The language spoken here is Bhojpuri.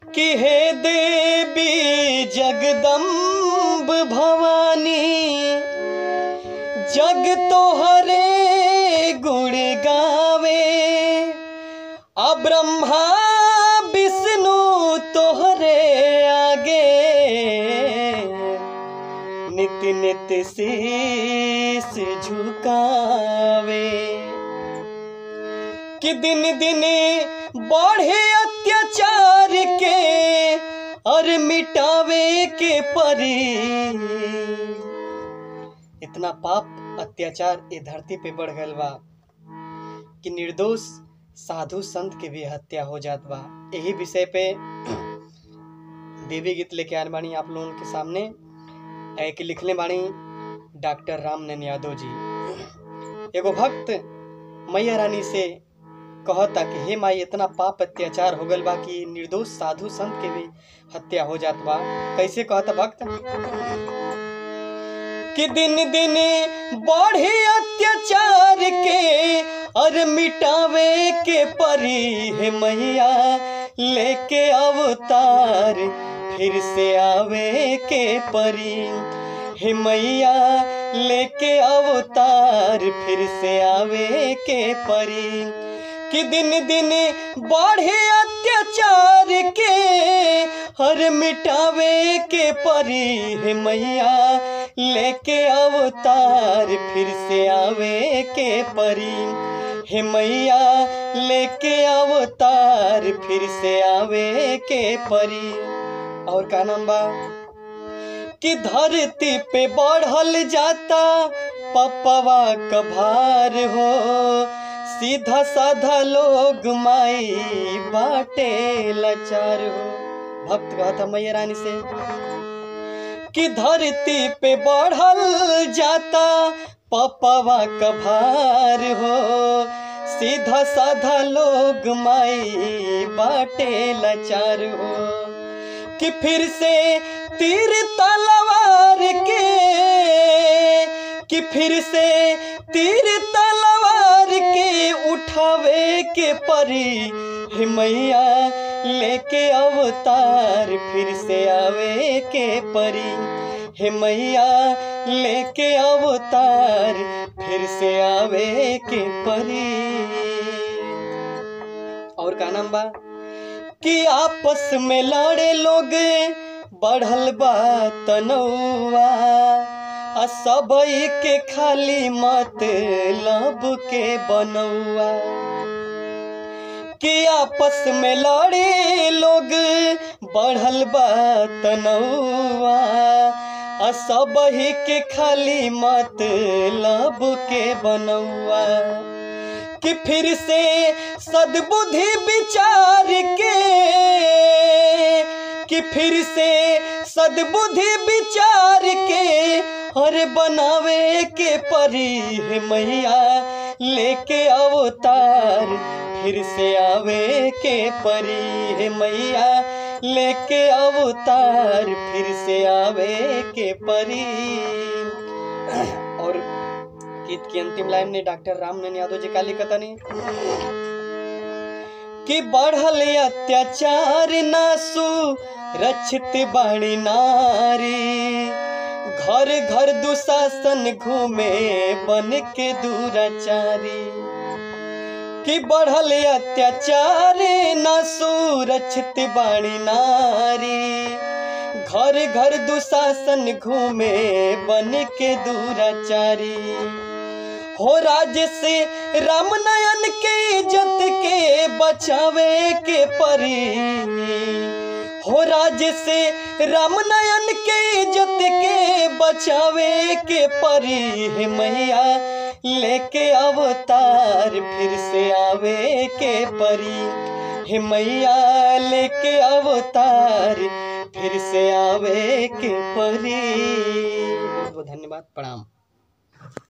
कि हे देवी जगदम्ब भवानी जग तोहरे गुण गावे आ ब्रह्मा विष्णु तोहरे आगे नित नित शीस झुकावे कि दिन दिन बढ़े अत्याचार के और मिटावे के परी इतना पाप अत्याचार ये धरती पे बढ़ गल बा कि निर्दोष साधु संत के भी हत्या हो जात बा यही विषय पे देवी गीत लेके आने बानी आप लोगों के सामने एक लिखले बानी डॉक्टर रामनंद यादव जी एगो भक्त मैया रानी से कहता कि हे माई इतना पाप अत्याचार हो गल बा कि निर्दोष साधु संत के भी हत्या हो जात बा कैसे कहता भक्त कि दिन दिन बढ़े अत्याचार के और मिटावे के परी है मैया लेके अवतार फिर से आवे के परी हे मैया लेके अवतार फिर से आवे के परी कि दिन दिन बढ़े अत्याचार के हर मिटावे के परी है मैया लेके अवतार फिर से आवे के परी हे मैया लेके अवतार फिर से आवे के परी और का नाम बा कि धरती पे बढ़ल जाता पपवा कभार हो सीधा साधा लोग माई बाटे लाचार हो भक्त कहता मैया रानी से कि धरती पे बढ़ल जाता पपवा कभार हो सीधा साधा लोग माई बाटे लाचार हो कि फिर से तीर तलवार के कि फिर से तीर तलवार के उठावे के परी हे मैया लेके अवतार फिर से आवे के परी हे मैया लेके अवतार फिर से आवे के परी और का नाम बा कि आपस में लड़े लोग बढ़ल बा तनौआ आ सब के खाली मत लब के बनौआ कि आपस में लड़े लोग बढ़ल बा तनौआ आ सब के खाली मत लब के बनौआ कि फिर से सद्बुद्धि विचार के कि फिर से सद्बुद्धि विचार के हर बनावे के परी है मैया लेके अवतार फिर से आवे के परी है मैया लेके अवतार फिर से आवे के परी और गीत की अंतिम लाइन ने डॉक्टर रामनंद यादव जी का लिखा नहीं कि बढ़ल अत्याचार नासु रक्षित बाणी नारी घर घर दुशासन घूमे बन के दूराचारी कि बढ़ल अत्याचार नासु रक्षित बाणी नारी घर घर दुशासन घूमे बन के दूराचारी हो राज से रामनयन के इज्जत के बचावे के परी हो राज से रामनयन के इज्जत के बचावे के परी है मैया लेके अवतार फिर से आवे के परी हे मैया लेके अवतार फिर से आवे के परी बहुत बहुत धन्यवाद प्रणाम